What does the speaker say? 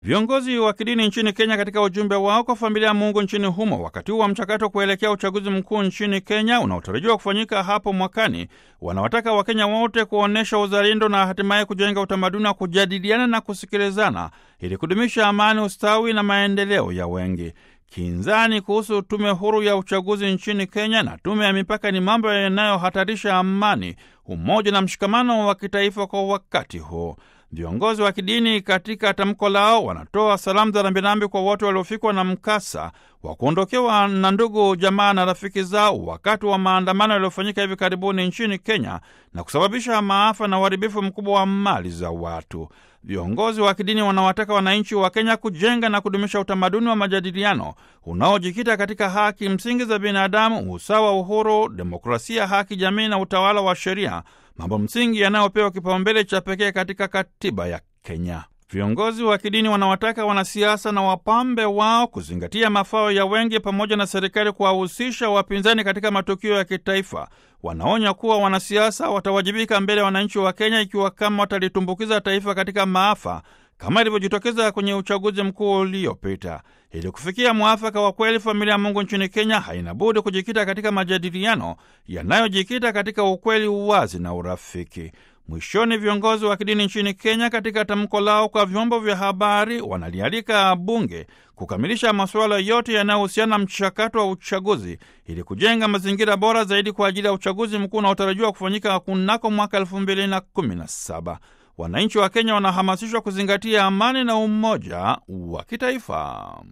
Viongozi wa kidini nchini Kenya katika ujumbe wao kwa familia ya Mungu nchini humo wakati huu wa mchakato kuelekea uchaguzi mkuu nchini Kenya unaotarajiwa kufanyika hapo mwakani, wanawataka Wakenya wote kuonyesha uzalendo na hatimaye kujenga utamaduni wa kujadiliana na kusikilizana ili kudumisha amani, ustawi na maendeleo ya wengi. Kinzani kuhusu tume huru ya uchaguzi nchini Kenya na tume ya mipaka ni mambo yanayohatarisha amani, umoja na mshikamano wa kitaifa kwa wakati huu. Viongozi wa kidini katika tamko lao wanatoa salamu za rambirambi kwa wote waliofikwa na mkasa wa kuondokewa na ndugu, jamaa na rafiki zao wakati wa maandamano yaliyofanyika hivi karibuni nchini Kenya na kusababisha maafa na uharibifu mkubwa wa mali za watu. Viongozi wa kidini wanawataka wananchi wa Kenya kujenga na kudumisha utamaduni wa majadiliano unaojikita katika haki msingi za binadamu, usawa, uhuru, demokrasia, haki jamii na utawala wa sheria, mambo msingi yanayopewa kipaumbele cha pekee katika katiba ya Kenya. Viongozi wa kidini wanawataka wanasiasa na wapambe wao kuzingatia mafao ya wengi pamoja na serikali kuwahusisha wapinzani katika matukio ya kitaifa. Wanaonya kuwa wanasiasa watawajibika mbele ya wananchi wa Kenya ikiwa kama watalitumbukiza taifa katika maafa kama ilivyojitokeza kwenye uchaguzi mkuu uliopita. Ili kufikia mwafaka wa kweli, familia ya Mungu nchini Kenya haina budi kujikita katika majadiliano yanayojikita katika ukweli, uwazi na urafiki. Mwishoni, viongozi wa kidini nchini Kenya katika tamko lao kwa vyombo vya habari wanalialika bunge kukamilisha masuala yote yanayohusiana na mchakato wa uchaguzi ili kujenga mazingira bora zaidi kwa ajili ya uchaguzi mkuu unaotarajiwa kufanyika kunako mwaka elfu mbili na kumi na saba. Wananchi wa Kenya wanahamasishwa kuzingatia amani na umoja wa kitaifa.